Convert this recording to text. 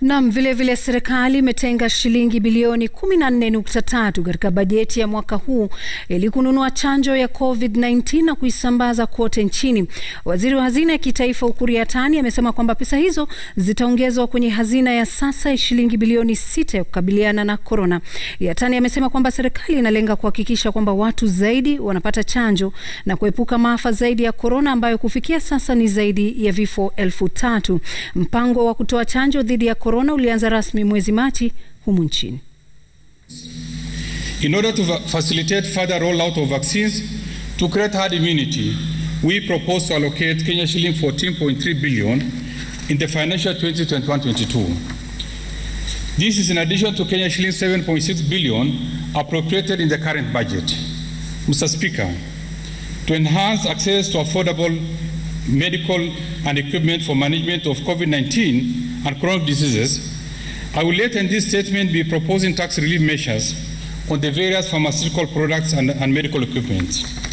Nam, vilevile serikali imetenga shilingi bilioni 14.3 katika bajeti ya mwaka huu ili kununua chanjo ya COVID-19 na kuisambaza kote nchini. Waziri wa hazina ya kitaifa Ukur Yatani amesema kwamba pesa hizo zitaongezwa kwenye hazina ya sasa ya shilingi bilioni sita ya kukabiliana na korona. Yatani amesema kwamba serikali inalenga kuhakikisha kwamba watu zaidi wanapata chanjo na kuepuka maafa zaidi ya korona ambayo kufikia sasa ni zaidi ya vifo elfu tatu. Mpango wa kutoa chanjo dhidi ya korona ulianza rasmi mwezi Machi humu nchini. In order to facilitate further rollout of vaccines to create herd immunity, we propose to allocate Kenya shilling 14.3 billion in the financial 2021-22. This is in addition to Kenya shilling 7.6 billion appropriated in the current budget. Mr. Speaker, to enhance access to affordable medical and equipment for management of COVID-19 and chronic diseases, I will later in this statement be proposing tax relief measures on the various pharmaceutical products and, and medical equipment.